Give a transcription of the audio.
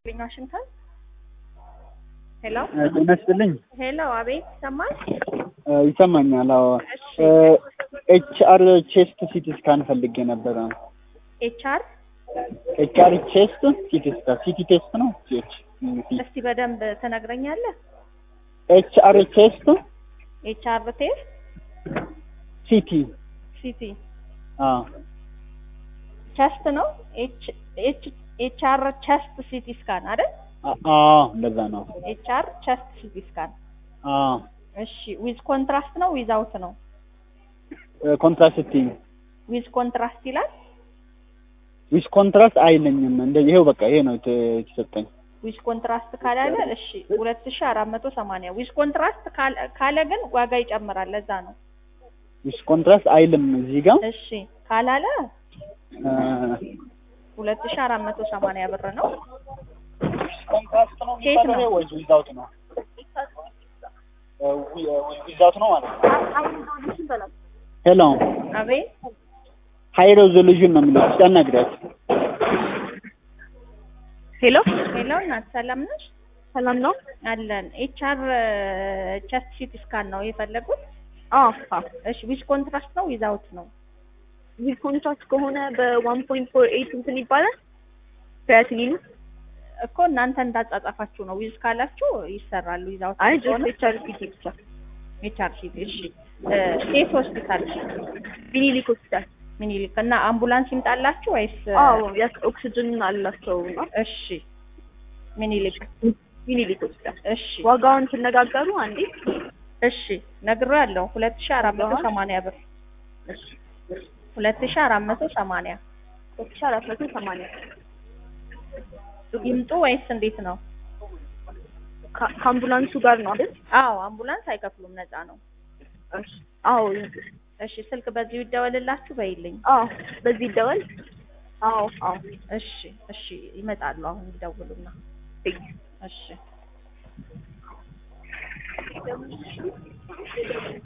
ዋሽንግተን ሄሎ ጤና ይስጥልኝ። ሄሎ፣ አቤት ይሰማል? ይሰማኛል። አዎ ኤች አር ቼስት ሲቲ ስካን ፈልጌ ነበረ። ኤች አር ኤች አር ቼስት ሲቲ ስካን ሲቲ ቴስት ነው። ኤች እስቲ በደንብ ትነግረኛለህ? ኤች አር ቼስት ኤች አር ቴስት ሲቲ ሲቲ አዎ ቸስት ነው። ኤች ኤች ኤች አር ቸስት ሲቲ ስካን አይደል? አዎ እንደዛ ነው። ኤች አር ቸስት ሲቲ ስካን አዎ እሺ። ዊዝ ኮንትራስት ነው ዊዝ አውት ነው? ኮንትራስቲንግ ዊዝ ኮንትራስት ይላል። ዊዝ ኮንትራስት አይለኝም። እንደ ይሄው በቃ ይሄ ነው የተ- የተሰጠኝ። ዊዝ ኮንትራስት ካላለ እሺ፣ ሁለት ሺህ አራት መቶ ሰማንያ ዊዝ ኮንትራስት ካለ- ካለ ግን ዋጋ ይጨምራል። ለዛ ነው። ዊዝ ኮንትራስት አይልም እዚህ ጋር እሺ ካላለ እ፣ ሁለት ሺህ አራት መቶ ሰማንያ ብር ነው። ኮንትራስት ነው ኬት ነው? ወይስ ዊዛውት ነው? ዊዛውት ነው ማለት ነው። ሄሎ አቤት ሃይ ሬዞሉሽን ነው የሚለው። እስኪ አናግሪያት። ሄሎ ሄሎ፣ እናት ሰላም ነሽ? ሰላም ነው? አለን። ኤች አር ቸስት ሲቲ ስካን ነው የፈለጉት? አዎ አዎ። እሺ ዊዝ ኮንትራስት ነው ዊዝ አውት ነው? ዊዝ ኮንትራክት ከሆነ በዋን ፖይንት ፎር ኤይት እንትን ይባላል ክሪያቲኒኑ። እኮ እናንተ እንዳጻጻፋችሁ ነው። ዊዝ ካላችሁ ይሰራሉ። ዊዝ አውት አይ ከሆነ ጀስት ኤችአር ሲቲ ብቻ። ኤች አር ሲቲ። እሺ ሴት ሆስፒታል ሚኒሊክ ሆስፒታል። ምኒልክ እና አምቡላንስ ይምጣላችሁ ወይስ? አዎ ያስ ኦክሲጅን አላቸው ነው። እሺ ምኒልክ። ሚኒሊክ ሆስፒታል። እሺ ዋጋውን ትነጋገሩ አንዴ። እሺ ነግሬያለሁ። ሁለት ሺህ አራት መቶ ሰማንያ ብር ሁለት ሺህ አራት መቶ ሰማንያ ሁለት ሺህ አራት መቶ ሰማንያ ይምጡ ወይስ እንዴት ነው? ከ- ከአምቡላንሱ ጋር ነው አይደል? አዎ አምቡላንስ አይከፍሉም፣ ነፃ ነው። እሺ። አዎ እሺ ስልክ በዚሁ ይደወልላችሁ በይልኝ። አዎ በዚህ ይደወል። አዎ አዎ እሺ እሺ ይመጣሉ። አሁን ይደውሉና እሺ